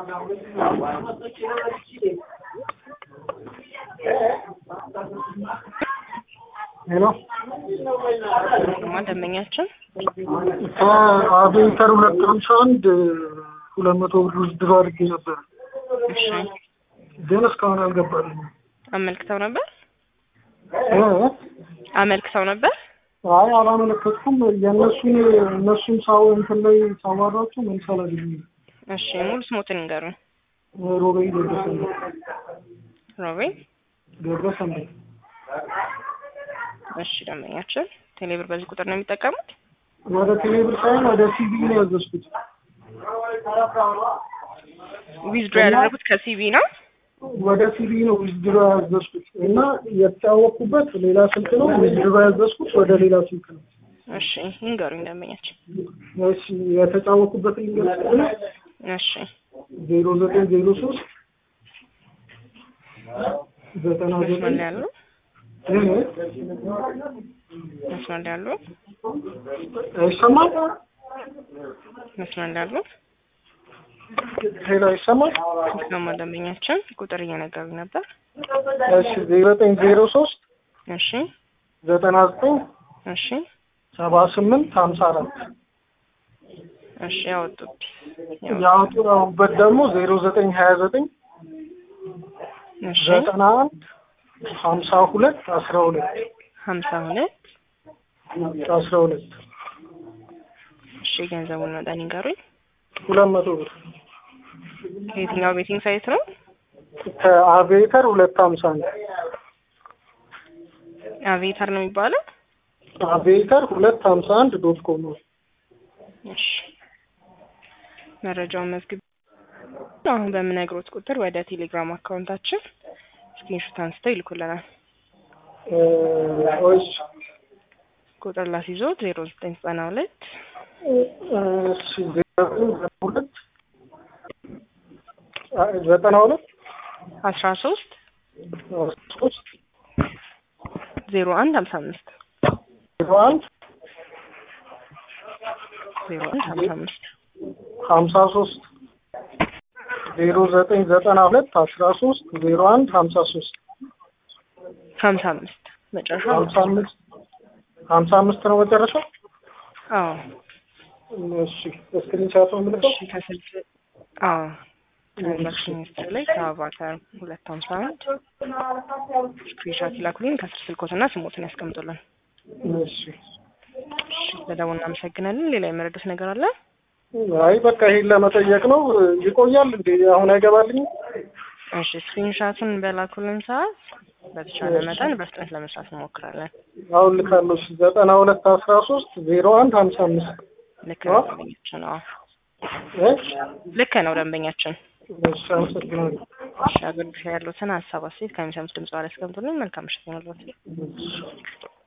ሄሎ ማ ደንበኛችን ከአቬንተር ሁለት ሃምሳ አንድ ሁለት መቶ ብር ውስድሮ አድርጌ ነበር፣ እሺ ግን እስካሁን አልገባልኝም። አመልክተው ነበር እ? አመልክተው ነበር አይ አላመለከትኩም። የእነሱን እነሱን ሳው እንትን ላይ ሳዋራቸው መልስ አላገኘሁም። እሺ ሙሉ ስሞትን ይንገሩን ሮቤል ገብረሰንበት ሮቤል ገብረሰንበት እሺ ደንበኛችን ቴሌብር በዚህ ቁጥር ነው የሚጠቀሙት ወደ ቴሌብር ሳይሆን ወደ ሲቪ ነው ያዘዝኩት። ዊዝድሮ ያደረጉት ከሲቢ ነው ወደ ሲቪ ነው ዊዝድሮ ያዘዝኩት እና የተጫወቅኩበት ሌላ ስልክ ነው። ዊዝድሮ ያዘዝኩት ወደ ሌላ ስልክ ነው። እሺ ይንገሩኝ ደንበኛችን እሺ የተጫወቅኩበት ልንገርህ ነው እሺ ዜሮ ዘጠኝ ዜሮ ሶስት ዘጠና መስመር ዘጠኝ ላይ ያሉ እ? መስመር ላይ ያሉ ይሰማል? መስመር ላይ ያሉ ሄሎ ይሰማል? ይስማማ ደንበኛችን ቁጥር እየነገሩኝ ነበር እሺ ዜሮ ዘጠኝ ዜሮ ሶስት እሺ ዘጠና ዘጠኝ እሺ ሰባ ስምንት ሀምሳ አራት እሺ ያወጡት ያወጡበት ደግሞ ዜሮ ዘጠኝ ሀያ ዘጠኝ እሺ ዘጠና አንድ ሀምሳ ሁለት አስራ ሁለት ሀምሳ ሁለት አስራ ሁለት እሺ ገንዘቡን መጠን ይንገሩኝ ሁለት መቶ ብር ከየትኛው ቤቲንግ ሳይት ነው ከአቬተር ሁለት ሀምሳ አንድ አቬተር ነው የሚባለው አቬተር ሁለት ሀምሳ አንድ ዶት ኮም ነው። እሺ መረጃውን መዝግብ አሁን በምነግሮት ቁጥር ወደ ቴሌግራም አካውንታችን ስክሪንሾት አንስተው ይልኩልናል እ፣ ወይስ ቁጥር ላስይዞት ዜሮ ዘጠኝ ዘጠና ሁለት እሺ ዜሮ ዘጠኝ ሁለት አ፣ ዘጠና ሁለት አስራ ሶስት ሶስት ዜሮ አንድ ሀምሳ አምስት ዜሮ አንድ ዜሮ አንድ ሀምሳ አምስት ሀምሳ ሶስት ዜሮ ዘጠኝ ዘጠና ሁለት አስራ ሶስት ዜሮ አንድ ሀምሳ ሶስት ሀምሳ አምስት መጨረሻው ሀምሳ አምስት ሀምሳ አምስት ነው መጨረሻው። አዎ እሺ ስክሪንሻት ነው የምልከው። እሺ ከስልክ አዎ ትራንዛክሽን ሂስትሪ ላይ ከአቫታር ሁለት ሀምሳ አንድ ስክሪንሻት ይላኩልኝ ከስር ስልኮትና ስሞትን ያስቀምጡልን እሺ እሺ ለደቡብ እናመሰግናለን ሌላ የመረዱት ነገር አለ አይ በቃ ይሄን ለመጠየቅ ነው። ይቆያል እንዴ? አሁን አይገባልኝም? እሺ ስክሪንሻቱን በላኩልን ሰዓት በተቻለ መጠን በፍጥነት ለመስራት እንሞክራለን አሁን ልካለሁ። እሺ ዘጠና ሁለት አስራ ሶስት ዜሮ አንድ ሀምሳ አምስት ልክ ነው ደንበኛችን አዎ እ? ልክ ነው ደንበኛችን እሺ አመሰግናለሁ። እሺ አገልግሎት ያሉትን ሀሳብ አስተያየት ከሚሰሙት ድምጽ ላይ ያስቀምጡልን መልካም ምሽት ይሁንልዎት እሺ።